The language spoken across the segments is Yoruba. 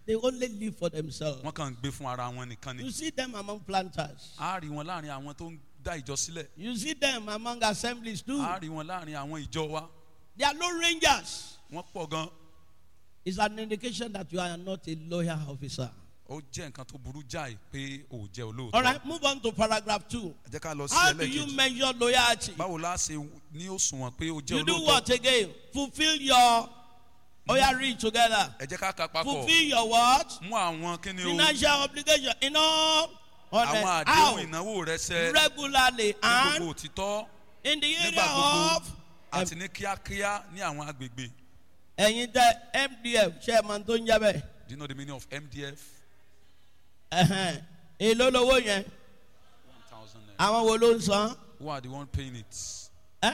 They only live for themselves. wọ́n kàn ń gbé fún ara wọn nìkan ni You see them among planters. a rí wọn láàrin àwọn tó ń dá ìjọ sílẹ̀ You see them among assemblies too. a rí wọn láàrin àwọn ìjọ wa They are no rangers. wọ́n pọ̀ gan It's an indication that you are not a loyal officer. ó jẹ́ nǹkan tó burú jáì pé ò jẹ́ All olóòótọ́ right, move on to paragraph two. ẹ jẹ́ ká lọ sí How do you ẹlẹ́kejì measure loyalty? báwo la ṣe ní òṣùwọ̀n pé ó jẹ́ You do olóòótọ́ what again? Fulfill your. Oh, yeah, read together. ẹ jẹ́ ká ka papọ̀ Fulfill your what? mú àwọn kíni o Financial obligation. You know, on àwọn the, àdéhùn how? ìnáwó rẹ ṣẹ regularly ní and gbogbo òtítọ́ in the nígbà area gbogbo of àti ní kíákíá ní àwọn agbègbè ẹ̀yin tẹ mdf ṣe é máa tó ń jẹ́ bẹ́ẹ̀ do you know the meaning of mdf Ẹ̀hẹ́n. èló lowó yẹn one thousand naira àwọn wo ló ń san who are the one paying it ẹ́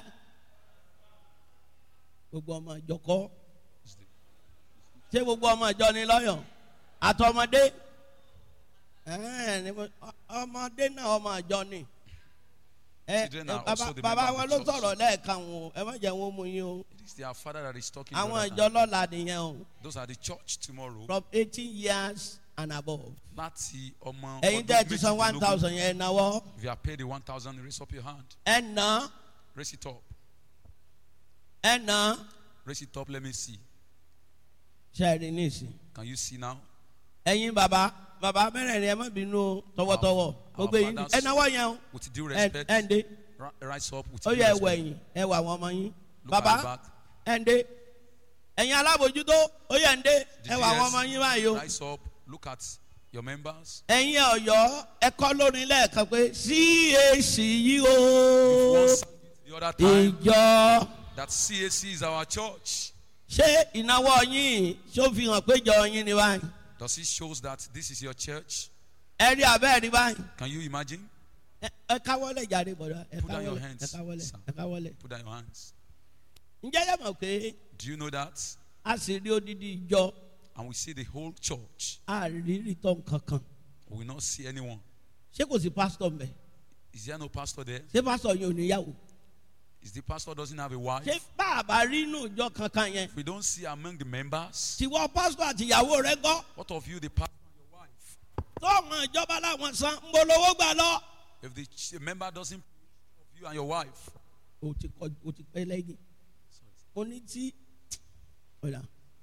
gbogbo ọmọ ìjọ kọ́ Is the- ṣé gbogbo ọmọ ìjọ ni lọ́yọ̀ àtọmọdé Ẹ̀hẹ́n, ni mo- ọ- ọmọdé náà ọmọ ìjọ ni ẹ Children are bàbá also the bàbá member wọn of ló the church. sọ̀rọ̀ lẹ́ẹ̀kan o ẹ má jẹ́ wọn mú yín o it is their father that is talking àwọn brother ìjọ now. lọ́la nìyẹn o those are the church tomorrow from eighteen years and above láti ọmọ ẹ̀yin tẹ́ ẹ ti san one méjìdínlógún. thousand yẹn ẹ náwó if you are paid the one thousand raise up your hand ẹ ná raise it up ẹ ná raise it up let me see ṣe é rí nísìn. can you see now ẹ̀yin bàbá bàbá mẹ́rẹ̀ẹ̀rin ẹ má bínú o, tọwọ́tọwọ́ Our gbogbo yín fathers- ẹ náwó yẹn o with due ẹ respect ẹ ń dé ri- rise up with ó due yẹ ẹwọ respect ẹ̀yìn ẹ wà àwọn ọmọ yín look at bàbá the back ẹ ń dé ẹ̀yin alábòjútó ó yẹ ń dé the ẹ wà àwọn DS, ọmọ yín báyìí o rise up look at your members ẹ̀yin ọ̀yọ́ ẹ kọ́ lórin lẹ́ẹ̀kan pé cac yìí if o one sang it the other time ìjọ that CAC is our church ṣé ìnáwó yín ṣó fi hàn pé ìjọ yín ni báyìí does it shows that this is your church ẹ rí abẹ́ rí báyìí can you imagine ẹ ẹ káwọ́lẹ̀ jáde bọ̀dọ̀ ẹ Put down your káwọ́lẹ̀ hands, ẹ káwọ́lẹ̀ sir. ẹ káwọ́lẹ̀ put down your hands ǹjẹ́ yẹ mọ̀ pé do you know that a sì rí odidi ìjọ and we see the whole church àrírí tán kankan we will not see anyone ṣé kò sí pásítọ̀ mbẹ is there no pastor there ṣé pásítọ̀ yẹn ò níyàwó is the pastor doesn't have a wife ṣé bàbá rí inú ìjọ kankan yẹn if we don't see among the members tiwọ pásítọ̀ àti ìyàwó rẹ gbọ́ what of you the pastor and your wife tọ́ọ̀mù ìjọba làwọn san ń bolówó gbà lọ. if the ch- member doesn't of you and your wife o ti kọ o ti pẹ́ lẹ́yìn o ní tí ọ̀la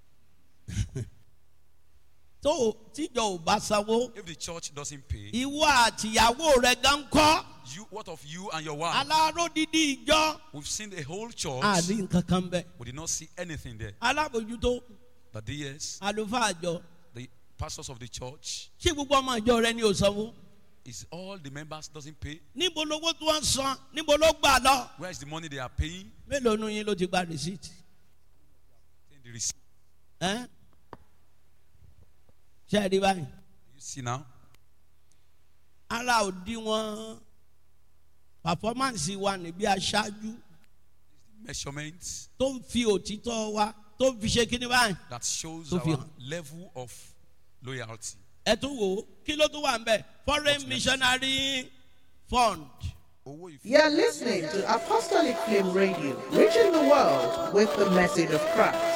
tó o- tíjọ ò bá sanwó if the church doesn't pay ìwọ àtìyàwó rẹ gan kọ́ you what of you and your wife aláró dídí ìjọ we've seen the whole church àrí nǹkan kan bẹ we did not see anything there alábòjútó but yes àlùfáà àjọ the pastors of the church ṣé gbogbo ọmọ ìjọ rẹ ní o sanwó is all the members doesn't pay níbo lówó tí wọ́n san níbo ló gbà lọ where is the money they are paying mélòó nu yín ló ti gba rìsíìtì Take the receipt ẹ́ ṣe é rí báyìí you see now ara òdiwọ̀n pàfọ́mánsì wa níbi aṣáájú measurements tó ń fi òtítọ́ wa tó ń fi ṣe kíní báyìí that shows Tó fi our hàn. level of loyalty ẹ tún wò ó kí ló tún wà ń bẹ̀ foreign What's next? missionary fund owó ìfún You're listening to Apostolic Flame Radio, reaching the world with the message of Christ.